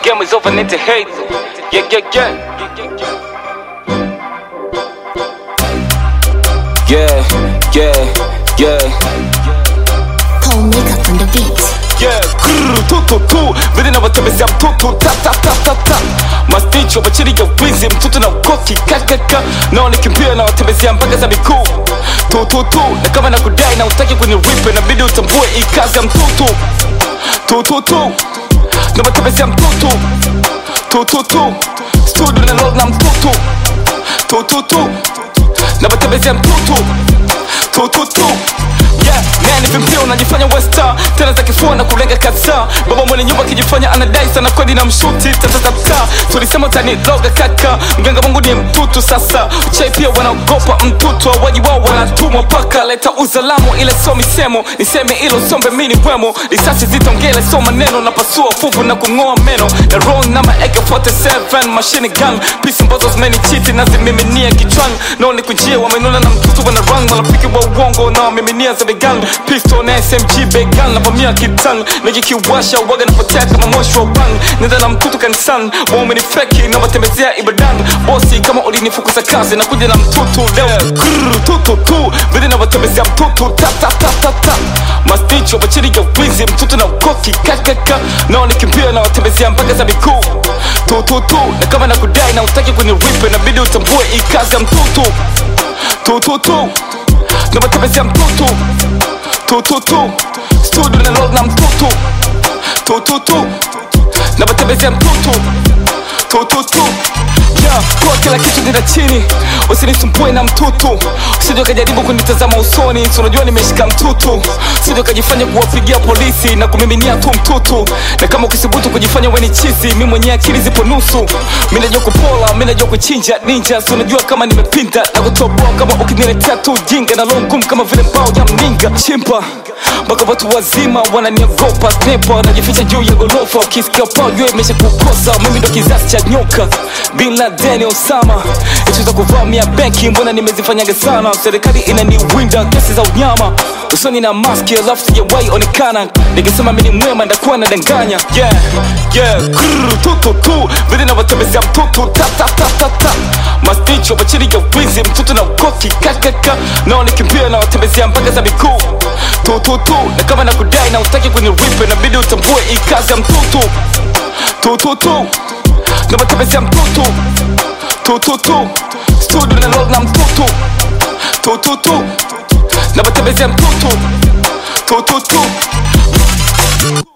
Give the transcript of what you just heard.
game is over, need to hate. Yeah, yeah, yeah. Yeah, yeah, yeah. Paul Makeup on the beat. Yeah, grrr, tu tu tu vile navyotembezea mtutu ta ta ta ta ta masticho machiri ya wizi mtutu na ukoki kakaka nao nikimpia na watembezea mpaka za mikuu tu tu tu na kama na kudai na utaki kuniripe nabidi utambue ikazi ya mtutu tu tu tu na watembezea mtutu tu tu tu studio na roll na mtutu tu tu tu na watembezea mtutu tu tu tu Yeah, man vimpia unajifanya westa tena za kifua na kulenga kadhaa baba mwenye nyumba akijifanya anadai sana kweli na mshuti tatatata tulisema utaniloga kaka mganga wangu ni mtutu sasa uchai pia wanaogopa mtutu awaji wao wanatumwa paka leta uzalamu ile so misemo niseme ilo sombe mini wemo risasi zitongele so maneno na pasua fuvu na kung'oa meno na wrong na maeke 47 machine gun pisi mbozo zimenichiti na zimiminia kichwani nao ni kujia wamenuna na mtutu wana rang marafiki wa uongo na wamiminia za vegan pistol na smg began na vamia kitan nikikiwasha waga napotea kama moshi wa bang nenda na mtutu kanisani waumeni feki na watembezea ibadan bosi kama ulinifukuza kazi na kuja na mtutu leo Grrr, tutu tu vile na watembezea mtutu ta ta ta ta ta masticho machiri ya wizi mtutu na ukoki kakaka nao nikimpia na watembezea mpaka za mikuu tu tu tu na kama na kudai na utaki kuniripe nabidi utambue ikazi ya mtutu tu tu tu na watembezea mtutu tu tu tu studio na roll na mtutu tu tu tu na watembezea mtutu tu tu tu Yeah, kwa kila kitu nina chini usinisumbue na mtutu usije ukajaribu kunitazama usoni si unajua nimeshika mtutu usije ukajifanya kuwapigia polisi na kumiminia tu mtutu na kama ukisibutu kujifanya weni chizi mi mwenye akili zipo nusu mi najua kupola mi najua kuchinja ninja si unajua kama nimepinda na kutoboa kama ukiniletea tu jinga na longum kama vile mbao ya mninga chimpa mpaka watu wazima wananiogopa snepa wanajificha juu ya gorofa ukisikia pao jua imesha kukosa mimi ndo kizazi cha nyoka bin laden osama ichuza kuvamia benki mbona nimezifanyaga sana serikali inaniwinda kesi za unyama usoni na maski alafu sijawahi onekana nikisema mimi ni mwema ndakuwa nadanganya yeah, yeah. Grrr, tu, tu, tu. vile navyotembezea mtutu ta, ta, ta, ta, ta. masticho machiri ya wizi mtutu na ukoki kakaka nao nikimpia na watembezea mpaka za mikuu tu tu tu na kama na kudai na utaki kuniripe nabidi utambue ikazi ya mtutu tu tu tu na watembezea mtutu tu tu tu studio na roll na mtutu tu tu tu na watembezea mtutu tu tu tu